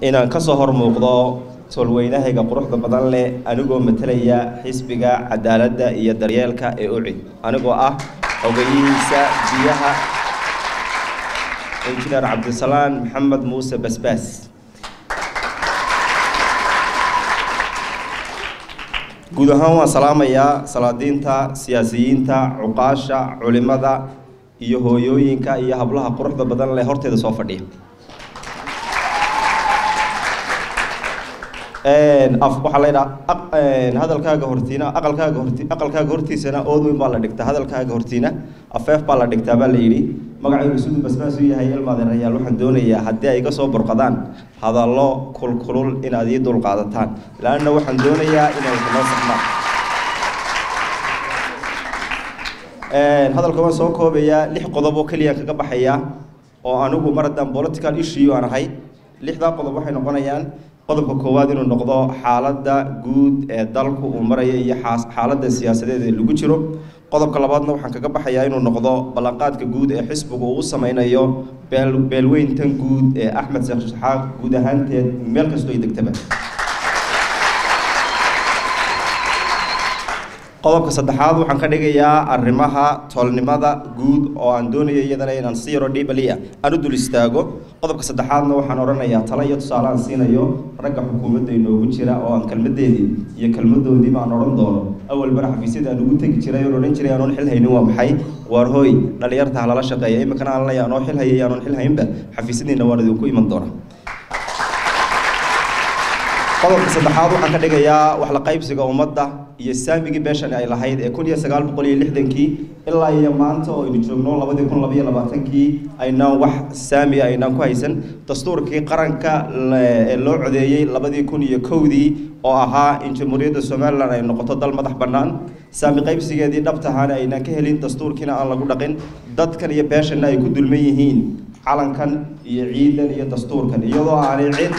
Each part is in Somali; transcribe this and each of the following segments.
inaan ka soo hor muuqdo tolweynahayga quruxda badan leh anigoo matalaya xisbiga cadaaladda iyo daryeelka ee ucid anigoo ah ogayihiisa biyaha injineer cabdisalaan maxamed muuse basbaas guud ahaan waan salaamayaa salaadiinta siyaasiyiinta cuqaasha culimada iyo hooyooyinka iyo hablaha quruxda badan leh horteeda soo fadhiya waxaa la ydhaa hadalkaaga hortiina aqalkaaga horti aqalkaaga hortiisana ood weyn baa la dhigtaa hadalkaaga hortiina afeef baa la dhigtaa baa la yidhi magacaygu siduu basbaas u yahay ilmaadeerayaal waxaan doonayaa haddii ay iga soo burqadaan hadallo kulkulul inaad ii dul qaadataan laanna waxaan doonayaa inay noo saxmaan hadalka waan soo koobayaa lix qodob oo keliya kaga baxaya oo anigu mar haddaan political issue aan ahay lixdaa qodob waxay noqonayaan qodobka koowaad inuu noqdo xaaladda guud ee dalku uu maraya iyo xaaladda siyaasadeed ee lagu jiro qodobka labaadna waxaan kaga baxayaa inuu noqdo ballanqaadka guud ee xisbigu uu sameynayo beel beelweyntan guud ee axmed sheekh shaxaaq guud ahaanteed meel kastoo ay degtaba qodobka saddexaad waxaan ka dhigayaa arrimaha toolnimada guud oo aan doonayo iyadana inaan si yaro dhibaliya aan u dul istaago qodobka saddexaadna waxaan odhanayaa talo iyo tusaale aan siinayo ragga xukuumadda inoogu jira oo aan kelmadeedii iyo kelmadoodiiba aan odhan doono awal bara xafiisyada aan ugu tegi jiray oon odhan jiray aanoon xil haynin waa maxay waar hooy dhalinyarta halala shaqeeya iminkana aan leeya anoo xil hayay anoon xil haynba xafiisyadiina waan idinku iman doonaa qodobka saddexaad waxaan ka dhigayaa wax la qaybsiga ummadda iyo saamigii beeshan ay lahayd ee kun iyo sagaal boqol iyo lixdankii ilaa iyo maanta oo aynu joogno labadii kun labaiyo labaatankii aynaan wax saami aynaan ku haysan dastuurkii qaranka ee loo codeeyey labadii kun iyo kowdii oo ahaa in jamhuuriyadda somalilan ay noqoto dal madax bannaan saami qaybsigeedii dhabtahaana aynaan ka helin dastuurkiina aan lagu dhaqin dadkan iyo beeshanna ay ku dulman yihiin calankan iyo ciidan iyo dastuurkan iyadoo aanay cid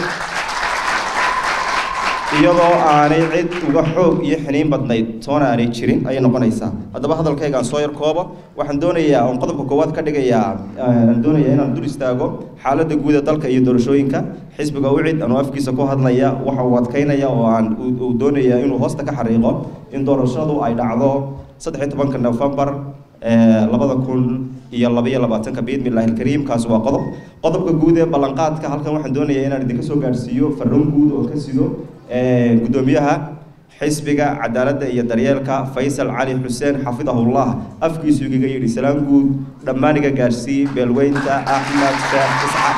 iyadoo aanay cid uga xoog iyo xiniin badnayd toona aanay jirin ayay noqonaysaa haddaba hadalkayga aan soo yar koobo waxaan doonayaa oon qodobka koowaad ka dhigayaa aan doonayaa inaan dul istaago xaaladda guud ee dalka iyo doorashooyinka xisbiga ucid anuu afkiisa ku hadlaya waxa uu adkaynaya oo aan uu doonaya inuu hoosta ka xariiqo in doorashadu ay dhacdo saddex iyo tobanka nofembar labada kun iyo labaiyo labaatanka biidmi illahi alkariim kaasi waa qodob qodobka guud ee ballanqaadka halkan waxaan doonayaa inaan idinka soo gaadhsiiyo farroon guud oo ka sido guddoomiyaha xisbiga cadaaladda iyo daryeelka faysal cali xuseen xafidahullah afkiisu igaga yidhi salaan guud dhammaan iga gaadhsii beelweynta axmed sheekh isxaq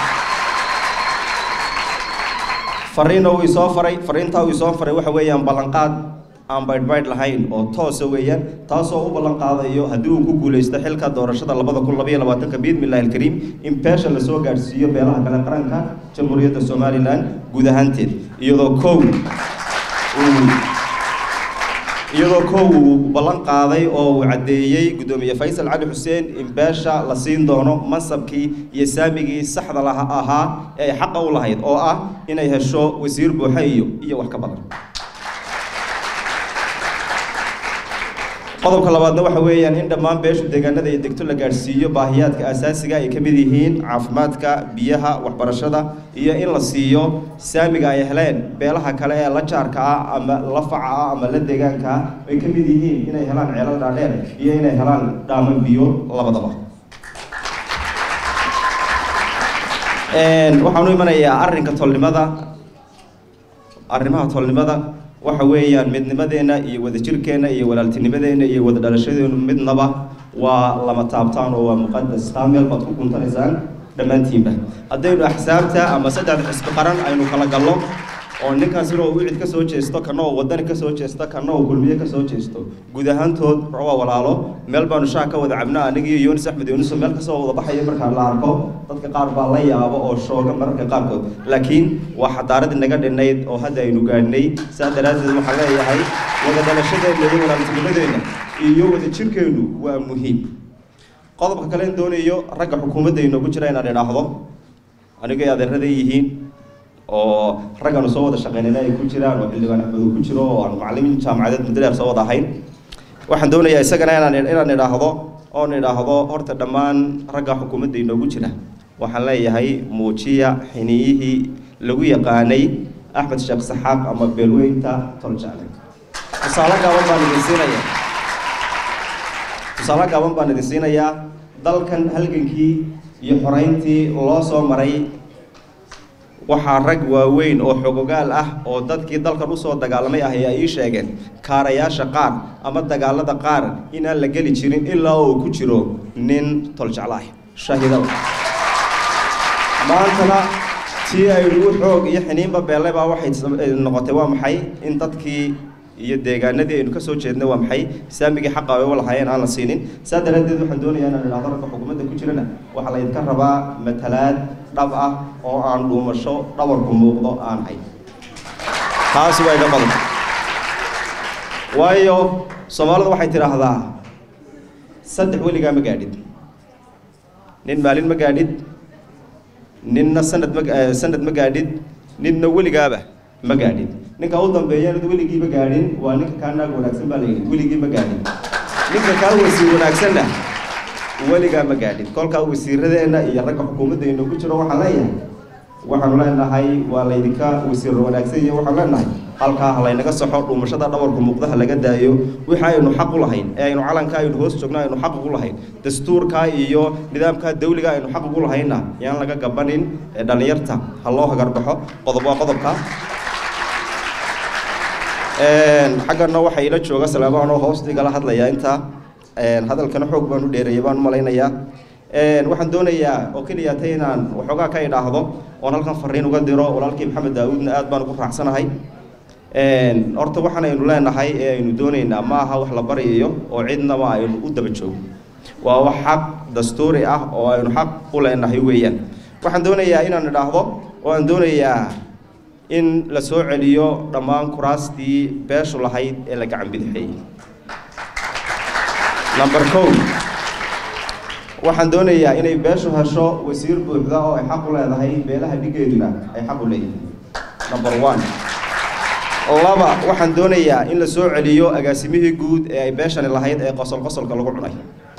fariina uu isoo faray fariintaa uu isoo faray waxa weeyaan ballanqaad aan baydhbaydh lahayn oo toosa weeyaan taasoo u ballan qaadayo haddii uu ku guulaysto xilka doorashada labada kun labaiyo labaatanka biidmi illahi alkariim in beesha lasoo gaadhsiiyo beelaha kale qaranka jamhuuriyadda somalilan guud ahaanteed iyadoo kow iyadoo kow uu ballan qaaday oo uu caddeeyey guddoomiye faysal cali xuseen in beesha la siin doono mansabkii iyo saamigii saxda laha ahaa ee ay xaqa u lahayd oo ah inay hesho wasiir buuxa iyo iyo wax ka badan qodobka labaadna waxa weeyaan in dhammaan beeshu deegaanada iyo degto la gaadhsiiyo baahiyaadka asaasiga ay ka mid yihiin caafimaadka biyaha waxbarashada iyo in la siiyo saamiga ay heleen beelaha kale ee la jaarka ah ama la faca ah ama la deegaanka ah ay ka mid yihiin inay helaan ceelal dhaadheer iyo inay helaan dhaaman biyo labadaba waxaan u imanayaa arrinka tolnimada arrimaha tolnimada waxa weeyaan midnimadeenna iyo wadajirkeenna iyo walaaltinimadeenna iyo wada dhalashadeennu midnaba waa lama taabtaan oo waa muqadas taa meel baad ku guntanaysaan dhammaantiinba haddaynu axsaabta ama saddexda xisbi qaran aynu kala gallo oo ninkaas inuu wicid ka soo jeesto kana oo wadani ka soo jeesto kana oo kulmiye ka soo jeesto guud ahaantood waa walaalo meel baanu shaah ka wada cabnaa anigiiyo yunis axmed yunuso meel kasoo wada baxaya markaa la arko dadka qaar baa la yaabo oo shooga mararka qaarkood laakiin waa xadaaradii naga dhinayd oo hadda aynu gaadhnay saa daraaddeed waxaan leeyahay wada dhalashadeenna iyo walaaltinimadeenna iyo wada jirkeennu waa muhiim qodobka kale in doonayo ragga xukuumadda inoogu jira inaan idhaahdo anigay adeeraday yihiin oo raggaanu soo wada shaqeynayna ay ku jiraan oo xildhibaan axmed uu ku jiro oo aan macallimiin jaamacadeed muddo dheer soo wada ahayn waxaan doonayaa isagana inaan inaan idhaahdo oon idhaahdo horta dhammaan ragga xukuumadda inoogu jira waxaan leeyahay muujiya xiniyihii lagu yaqaanay axmed sheekh saxaaq ama beelweynta toljaale tusaale gaaban baan idin siinayaa tusaale gaaban baan idin siinayaa dalkan halgankii iyo xoreyntii loo soo maray waxaa rag waaweyn oo xogogaal ah oo dadkii dalkan usoo dagaalamay ah ayaa ii sheegeen kaarayaasha qaar ama dagaalada qaar inaan la geli jirin ilaa uu ku jiro nin toljeclaah shaahidada maantana tii aynu u xoog iyo xiniinba beelle baa waxay noqotay waa maxay in dadkii iyo deegaanadii aynu ka soo jeednay waa maxay saamigii xaqa ay u lahaayeen aan la siinin saa daraaddeed waxaan doonayaa inaan idhahdo ragga xukuumadda ku jirana waxaa laydinka rabaa matalaad dhab ah oo aan dhuumasho dhabarku muuqdo aan hay taasi waa iga badan waayo soomaalidu waxay tidhaahdaa saddex weligaa ma gaadhid nin maalin ma gaadhid ninna sanad ma sanad ma gaadhid ninna weligaaba ma gaadhin ninka u dambeeyana weligiiba gaadhin waa ninka kaa naag wanaagsan baa la yidhi weligii ma gaadhin ninka kaa wasiir wanaagsanna weligaa ma gaadhin kolkaa wasiiradeenna iyo ragga xukuumadda inoogu jiro waxaan leeyahay waxaanu leenahay waa laydinka wasiir wanaagsan iyo waxaan leenahay halkaa ha laynaga saxo dhuumashada dhabarku muuqdaha laga daayo wixii aynu xaq u lahayn ee aynu calanka aynu hoos joogno aynu xaq ugu lahayn dastuurka iyo nidaamka dawliga aynu xaq ugu lahaynna yaan laga gabanin dhalinyarta ha loo hagarbaxo qodob waa qodobka xaggana waxaa ila jooga salaamaan oo hoos igala hadlaya intaa hadalkana xoog baan u dheereeyay baan u malaynayaa waxaan doonayaa oo keliya ta inaan waxoogaa ka idhaahdo oon halkan fariin uga diro walaalkii maxamed daawuudna aad baan ugu raacsanahay horta waxaan aynu leenahay ee aynu doonaynaa ma aha wax la baryayo oo cidnaba aynu u daba joogo waa wax xaq dastuuri ah oo aynu xaq u leenahay weeyaan waxaan doonayaa inaan idhaahdo oo aan doonayaa in la soo celiyo dhammaan kuraastii beeshu lahayd ee la gacan bidixeeyey number kow waxaan doonayaa inay beeshu hesho wasiir buuxda oo ay xaq u leedahay beelaha dhigeeduna ay xaq u leeyihiin number one laba waxaan doonayaa in la soo celiyo agaasimihii guud ee ay beeshani lahayd ee qosol qosolka lagu cunay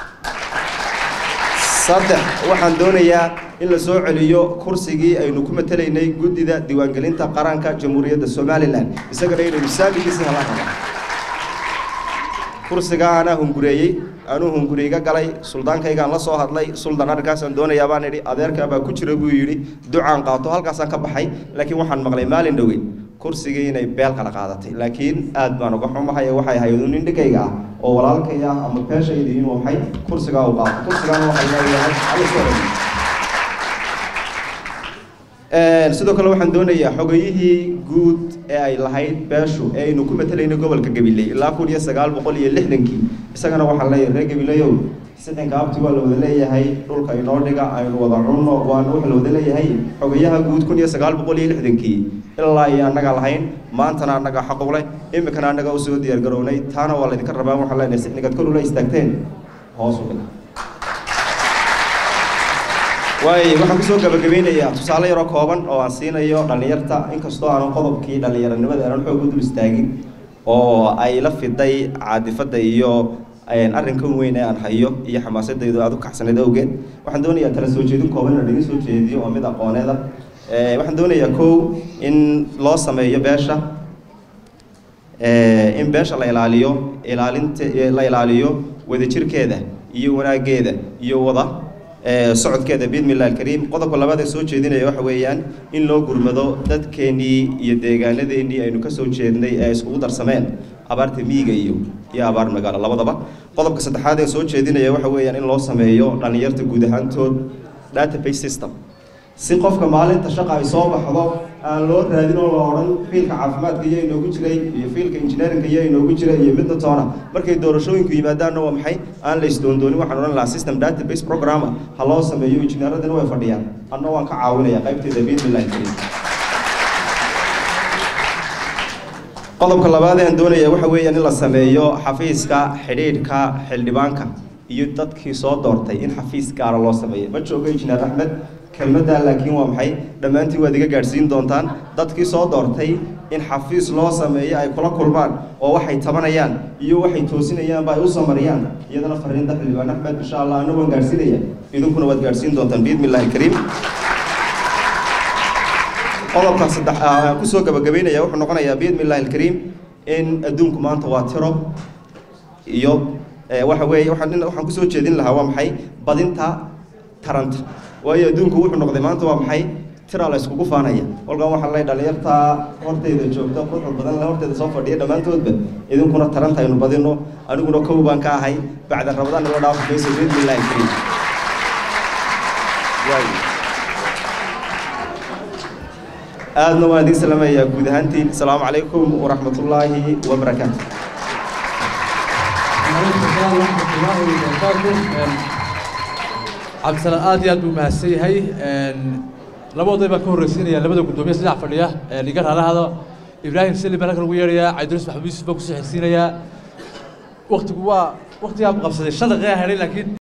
saddex waxaan doonayaa in la soo celiyo kursigii aynu ku matelaynay guddida diiwaangelinta qaranka jamhuuriyadda somalilan isagana inaynu saamigiisi helaan rabaa kursigaa anaa hungureeyey anuu hunguriiga galay suldaankaygaan la soo hadlay suldan arrinkaasaan doonayaa baan idhi adeerkaa baa ku jira buu yidhi ducaan qaato halkaasaan ka baxay laakiin waxaan maqlay maalin dhoweyn kursigii inay beel kala qaadatay laakiin aad baan uga xumahay waxay ahayd nin dhigayga ah oo walaalkay ah ama beeshayda inuu waxay kursigaa u qaato kursigaana waxay leeyahay sidoo kale waxaan doonayaa xogayihii guud ee ay lahayd beeshu ee aynu ku matelaynay gobolka gabiley ilaa kun iyo sagaal boqol iyo lixdankii isagana waxaan leeyahay reer gabileyow sixinka abti waa la wada leeyahay dhulka inoo dhiga aynu wada cunno waana wax la wada leeyahay xogayaha guud kun iyo sagaal boqol iyo lixdankii ilaa iyo annaga lahayn maantana annaga xaqu leh iminkana annaga usoo diyaar garownay taana waa laydinka rabaa waxaan leenahay sixnigaad kor ula istaagteen hoos u dhiga waay waxaan kusoo gabagabeynayaa tusaale yaroo kooban oo aan siinayo dhallinyarta inkastoo aanan qodobkii dhallinyaranimada aanan xoog u dul istaagin oo ay la fiday caadifadda iyo arrinkan weyn ee aan hayo iyo xamaasadaydu aada u kaxsaneed awgeed waxaan doonayaa tala soo jeedin kooban inaan idin soo jeediyo oo mid aqooneeda waxaan doonayaa kow in loo sameeyo beesha in beesha la ilaaliyo ilaalinta la ilaaliyo wadajirkeeda iyo wanaaggeeda iyo wada socodkeeda biidmillahi alkariim qodobka labaad ee soo jeedinaya waxa weeyaan in loo gurmado dadkeennii iyo deegaanadeennii aynu ka soo jeednay ee iskugu darsameen abaarta miyiga iyo iyo abaar magaalo labadaba qodobka saddexaad ee soo jeedinaya waxa weeyaan in loo sameeyo dhallinyarta guud ahaantood database system si qofka maalinta shaqa ay soo baxdo aan loo raadin oo la odhan fiilka caafimaadka iyo inoogu jiray iyo fiilka engineerinka iyo inoogu jiray iyo midna toona markay doorashooyinku yimaadaanna waa maxay aan la isdoondoonin waxaan odhan lahaa system database programma ha loo sameeyo injineeradina way fadhiyaan anna waan ka caawinaya qaybteeda biidmillahi kariim qodobka labaad ee aan doonaya waxa weeyaan in la sameeyo xafiiska xidhiidhka xildhibaanka iyo dadkii soo doortay in xafiis gaara loo sameeyo ma joogo injineer axmed kelmaddaa laakiin waa maxay dhammaantiin waad iga gaadhsiin doontaan dadkii soo doortay in xafiis loo sameeyo ay kula kulmaan oo waxay tabanayaan iyo waxay toosinayaanba ay u samariyaan iyadana fariinta xildhibaan axmed insha allah anna waan gaadhsiinaya idinkuna waad gaadhsiin doontaan biidmi illahi alkariim qodobka saddex aan kusoo gabagabeynaya wuxuu noqonayaa biidni illahi alkariim in adduunku maanta waa tiro iyo waxa weeye waxaan waxaan kusoo jeedin lahaa waa maxay badinta taranta waayo adduunku wuxuu noqday maanta waa maxay tira la iskugu faanaya kolkan waxaa lay dhalinyartaa horteyda joogta quruxda badan la horteyda soo fadhiya dhammaantoodba idinkuna taranta aynu badino aniguna kow baan ka ahay bacda rabadaan ila dhaafo mayso biidni illahi alkariim aadna waan idin salaamayaa guud ahaantiin asalaamu calaykum waraxmat ullaahi wabarakaatu cabdisalaan aad iyo aad buu mahadsan yahay labadooday baan ka horreysiinaya labada guddoomiye saddex fadhiya iga raalahada ibraahim sali baan halka lagu yeerayaa cabdiruus maxamuud yuusuf baan kusoo xigsiinayaa waktigu waa waktigaa qabsaday shan daqiiqa helay laakiin